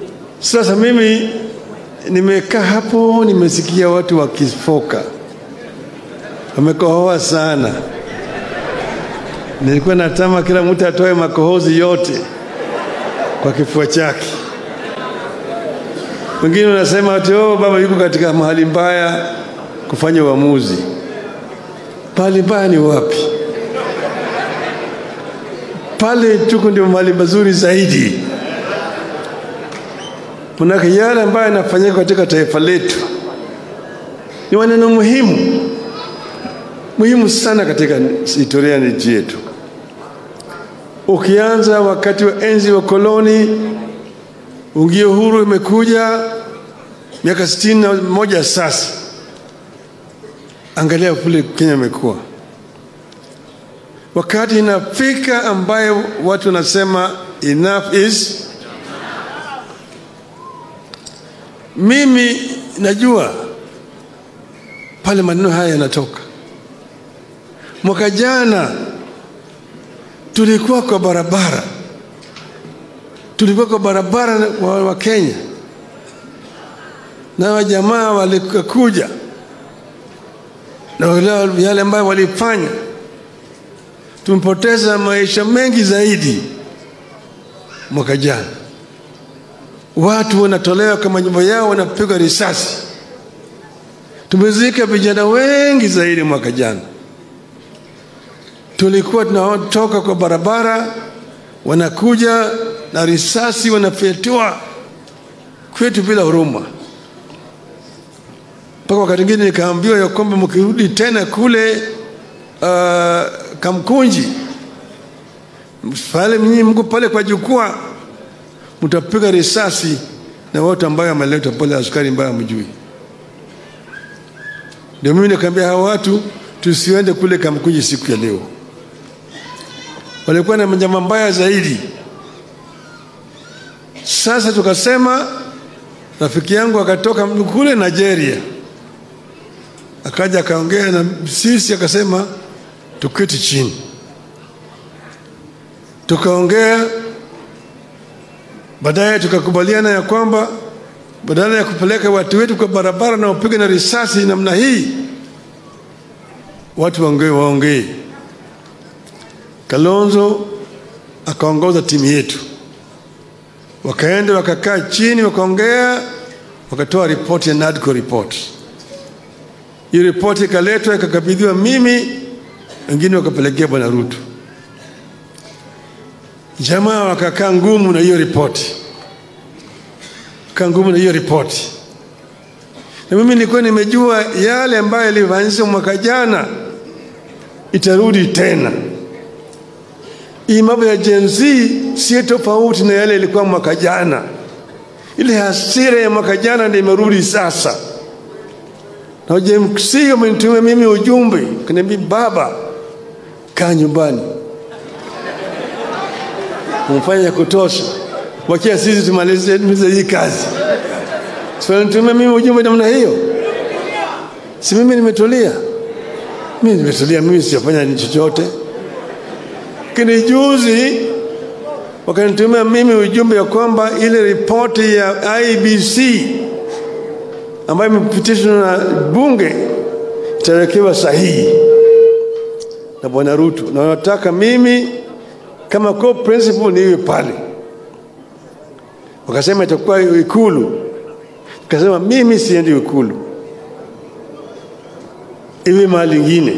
Sasa mimi nimekaa hapo, nimesikia watu wakifoka, wamekohoa sana. Nilikuwa natama kila mtu atoe makohozi yote kwa kifua chake. Wengine wanasema ati oh, baba yuko katika mahali mbaya kufanya uamuzi. Mahali mbaya ni wapi? Pale tuko ndio mahali mazuri zaidi. Manake yale ambayo yanafanyika katika taifa letu ni maneno muhimu muhimu sana katika historia ya nchi yetu. Ukianza wakati wa enzi wa koloni, ungio huru imekuja miaka sitini na moja sasa. Angalia kule Kenya imekuwa wakati inafika ambayo watu wanasema enough is mimi najua pale maneno haya yanatoka. Mwaka jana tulikuwa kwa barabara, tulikuwa kwa barabara wa, wa Kenya na wajamaa walikuja na yale ambayo walifanya, tumepoteza maisha mengi zaidi mwaka jana. Watu wanatolewa kama nyumba yao, wanapigwa risasi. Tumezika vijana wengi zaidi mwaka jana. Tulikuwa tunatoka kwa barabara, wanakuja na risasi, wanafyatua kwetu bila huruma. Mpaka wakati mwingine nikaambiwa ya kwamba mkirudi tena kule uh, Kamkunji pale mnyinyi mko pale kwa jukwaa, mtapiga risasi na watu ambayo ameletwa pale, askari ambayo hamjui. Ndio mimi nikaambia hawa watu tusiende kule Kamkunji siku ya leo. Walikuwa na njama mbaya zaidi. Sasa tukasema, rafiki yangu akatoka kule Nigeria, akaja akaongea na sisi, akasema tuketi chini, tukaongea. Baadaye tukakubaliana ya kwamba badala ya kupeleka watu wetu kwa barabara na wapige na risasi namna hii, watu waongee waongee. Kalonzo akaongoza timu yetu, wakaenda wakakaa chini, wakaongea, wakatoa ripoti ya NADCO report. Hiyo ripoti ikaletwa ikakabidhiwa mimi, wengine wakapelekea Bwana Ruto. Jamaa wakakaa ngumu na hiyo ripoti, kaa ngumu na hiyo ripoti, na mimi nilikuwa nimejua yale ambayo yalifanyika mwaka jana itarudi tena. Hii mambo ya Gen Z si tofauti na yale ilikuwa mwaka jana. Ile hasira ya mwaka jana ndio imerudi sasa. Na Gen Z wamenitumia mimi ujumbe, kaniambia baba, kaa nyumbani, umfanya kutosha, wakia sisi tumalize hii kazi. Sinitumia mimi ujumbe namna hiyo, si mimi nimetulia, mimi nimetulia, mimi sijafanya chochote lakini juzi wakanitumia mimi ujumbe ya kwamba ile ripoti ya IBC ambayo imepitishwa na bunge itawekewa sahihi na bwana Ruto, na wanataka mimi kama co principal niwe pale. Wakasema itakuwa Ikulu, nikasema mimi siendi Ikulu, iwe mahali ingine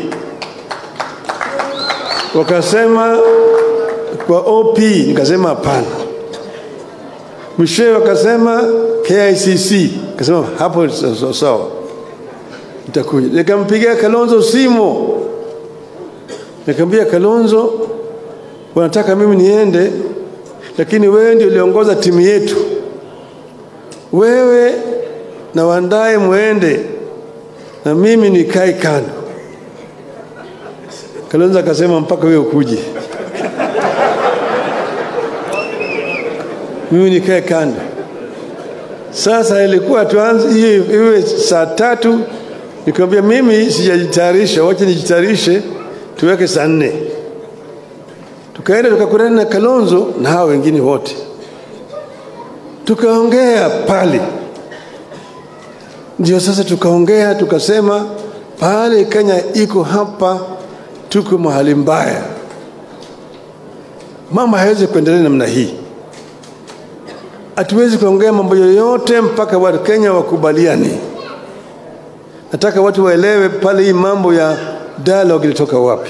wakasema kwa OP, nikasema hapana. Mwishowe wakasema KICC, nikasema hapo sawa sawa, nitakuja. Nikampigia Kalonzo simu, nikamwambia Kalonzo, wanataka mimi niende, lakini wewe ndio uliongoza timu yetu, wewe na Wandae mwende na mimi nikae kando. Kalonzo akasema mpaka wewe ukuje, mimi nikae kando. Sasa ilikuwa tuanze hiyo iwe saa tatu, nikamwambia mimi sijajitayarisha, wacha nijitayarishe, tuweke saa nne. Tukaenda tukakutana na Kalonzo na hao wengine wote, tukaongea pale, ndio sasa tukaongea tukasema, pale Kenya iko hapa, tuko mahali mbaya, mambo hayawezi kuendelea namna hii. Hatuwezi kuongea mambo yoyote mpaka watu Kenya wakubaliane. Nataka watu waelewe pale hii mambo ya dialogue ilitoka wapi.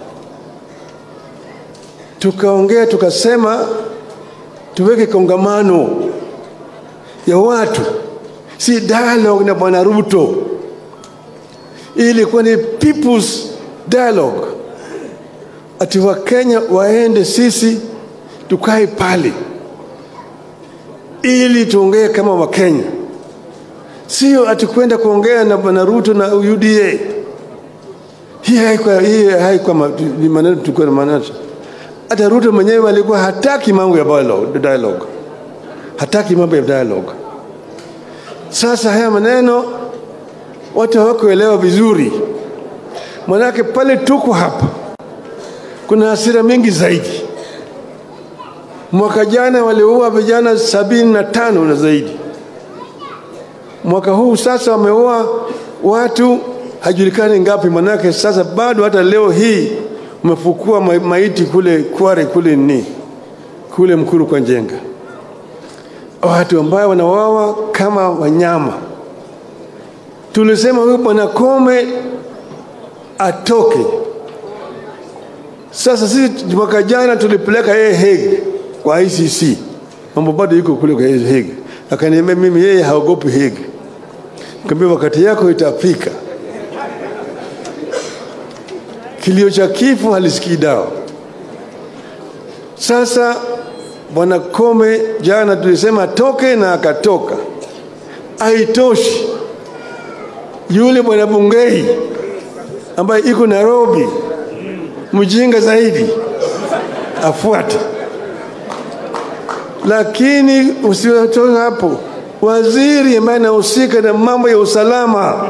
Tukaongea tukasema tuweke kongamano ya watu, si dialogue na bwana Ruto. Hii ilikuwa ni people's dialogue, ati Wakenya waende, sisi tukae pale ili tuongee kama Wakenya, sio ati kwenda kuongea na bwana Ruto na UDA. Hii haikuwa hii haikuwa ma- ni maneno tulikuwa na maana. Hata Ruto mwenyewe alikuwa hataki mambo ya dialogue, dialogue. hataki mambo ya dialogue. Sasa haya maneno watu hawakuelewa vizuri, manake pale tuko hapa kuna hasira mingi zaidi. Mwaka jana waliua vijana sabini na tano na zaidi. Mwaka huu sasa wameua watu hajulikani ngapi, manake sasa bado hata leo hii umefukua ma- maiti kule Kware kule ni kule Mkuru kwa Njenga, watu ambao wanawawa kama wanyama. Tulisema huyu bwana Kome atoke. Sasa sisi mwaka jana tulipeleka yeye Hague kwa ICC, mambo bado yuko kule kwa Hague. Akaniambia mimi yeye haogopi Hague. Nikamwambia wakati yako itafika. Kilio cha kifo halisikii dawa. Sasa bwana Kome jana tulisema atoke na akatoka. Haitoshi, yule bwana Bungei ambaye iko Nairobi, mjinga zaidi, afuate. Lakini usiwatoe hapo, waziri ambaye anahusika na mambo ya usalama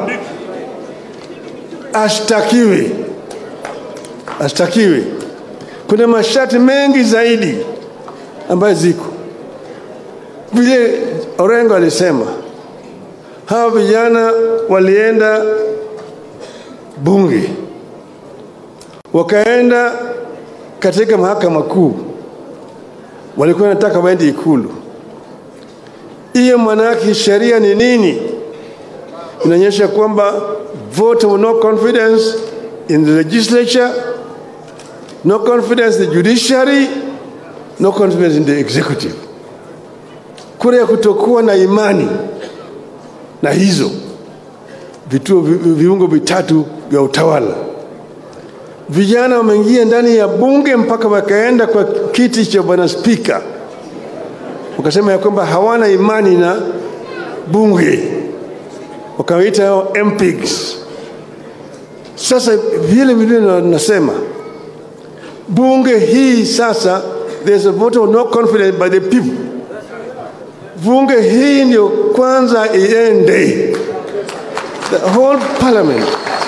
ashtakiwe, ashtakiwe. Kuna masharti mengi zaidi ambayo ziko vile Orengo alisema, hawa vijana walienda bunge, wakaenda katika mahakama kuu, walikuwa wanataka waende Ikulu. Hiyo maanake sheria ni nini? Inaonyesha kwamba vote of no confidence in the legislature, no confidence in the judiciary, no confidence in the executive. Kura ya kutokuwa na imani na hizo vituo vi- viungo vitatu vya utawala. Vijana wameingia ndani ya bunge mpaka wakaenda kwa kiti cha bwana spika, wakasema ya kwamba hawana imani na bunge, wakawaita hao MPs. Sasa vile vile na- nasema bunge hii sasa, there's a vote of no confidence by the people. Bunge hii ndio kwanza iende the whole parliament.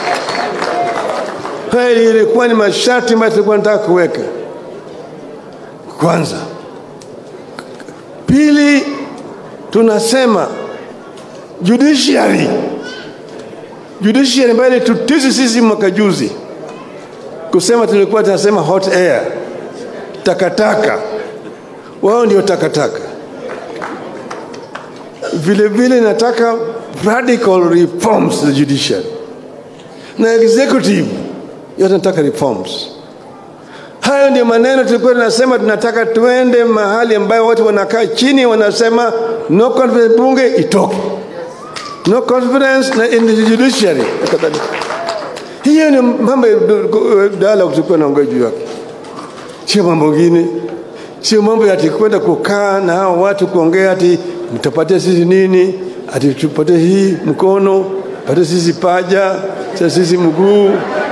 Haya ilikuwa ni masharti ambayo tulikuwa nataka kuweka kwanza. Pili, tunasema judiciary, judiciary ambayo ilitutisi sisi mwaka juzi kusema tulikuwa tunasema hot air, takataka. Wao ndio takataka. Vile vile nataka radical reforms to the judiciary na executive yote nataka reforms. Hayo ndio maneno tulikuwa tunasema, tunataka tuende mahali ambayo watu wanakaa chini wanasema no confidence, bunge itoke, no confidence na in the judiciary na kadhalika. Hiyo ni mambo ya dialogue tulikuwa naongea juu yake, sio mambo mengine, sio mambo ya ati kwenda kukaa na hao watu kuongea ati mtapatia sisi nini, ati tupatie hii mkono, patie sisi paja, sasa sisi mguu.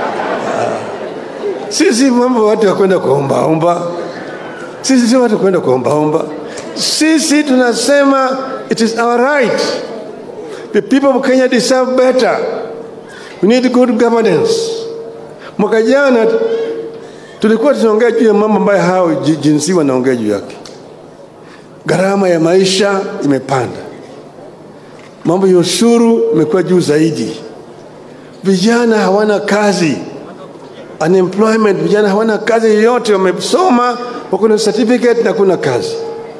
Sisi mambo watu ya kwenda kuombaomba, sisi sio watu kwenda kuombaomba. Sisi tunasema it is our right. The people of Kenya deserve better. We need good governance. Mwaka jana tulikuwa tunaongea juu ya mambo ambayo hao ji- jinsi wanaongea juu yake. gharama ya maisha imepanda, mambo ya ushuru imekuwa juu zaidi, vijana hawana kazi, unemployment, vijana hawana kazi yoyote, wamesoma wako na certificate na kuna kazi.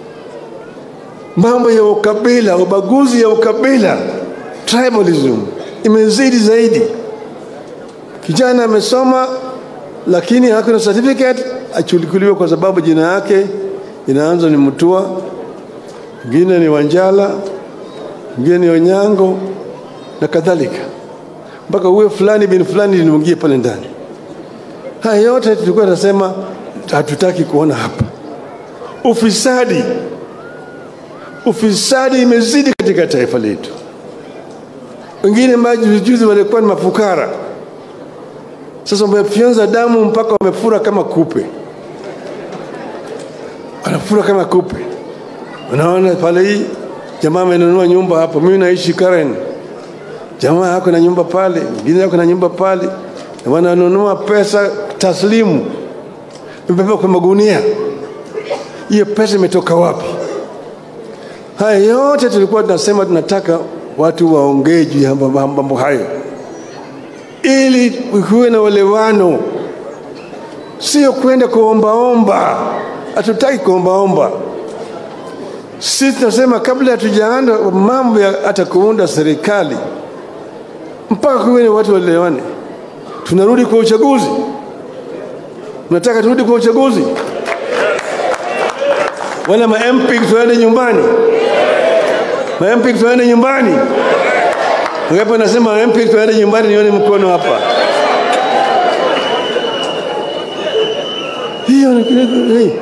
Mambo ya ukabila, ubaguzi ya ukabila, tribalism imezidi zaidi. Kijana amesoma lakini hakuna certificate, achukuliwe kwa sababu jina yake inaanza ni Mutua, mwingine ni Wanjala, mwingine ni Onyango na kadhalika, mpaka uwe fulani bin fulani linuingie pale ndani. Haya yote tulikuwa tunasema hatutaki kuona hapa. Ufisadi, ufisadi imezidi katika taifa letu. Wengine majuzi walikuwa ni mafukara, sasa wamefyonza damu mpaka wamefura kama kupe, wanafura kama kupe. Unaona pale, hii jamaa amenunua nyumba hapo, mimi naishi Karen, jamaa yako na nyumba pale, mwingine yako na nyumba pale, na wananunua pesa taslimu, imebeba kwa magunia. Hiyo pesa imetoka wapi? Haya yote tulikuwa tunasema tunataka watu waongee juu ya mambo hayo ili kuwe na uelewano, sio kwenda kuombaomba. Hatutaki kuombaomba. Sisi tunasema kabla hatujaanza mambo ya hata kuunda serikali, mpaka kuwe na watu waelewane. Tunarudi kwa uchaguzi, tunataka turudi kwa uchaguzi, wala ma MP tuende nyumbani, ma MP tuende nyumbani. Ngapi nasema MP tuende nyumbani, nione mkono hapa. Hiyo ni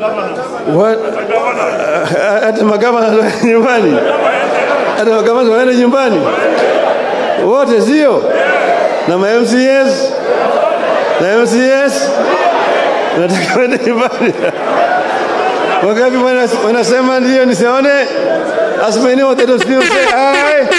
hata magavana nyumbani, hata magavana waende nyumbani wote, sio na ma MCS na MCS nataka waende nyumbani. Wangapi wanasema ndio? Nisione as many of them still say aye.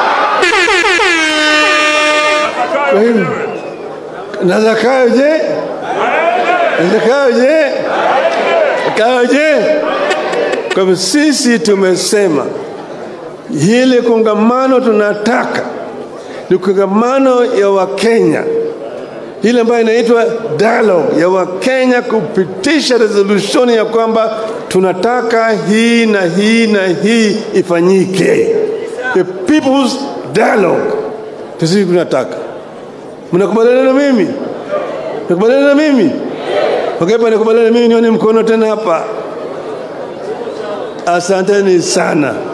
Kwa hivyo na zakayo je? Zakayo je? Zakayo je? Kwa hivyo sisi tumesema hili kongamano tunataka ni kongamano ya Wakenya, ile ambayo inaitwa dialogue ya Wakenya kupitisha resolution ya kwamba tunataka hii na hii na hii ifanyike, the people's dialogue. Sisi tunataka Mnakubaliana na mimi? Mnakubaliana na mimi? Wangapi wanakubaliana na mimi? Nione mkono tena hapa. Asanteni sana.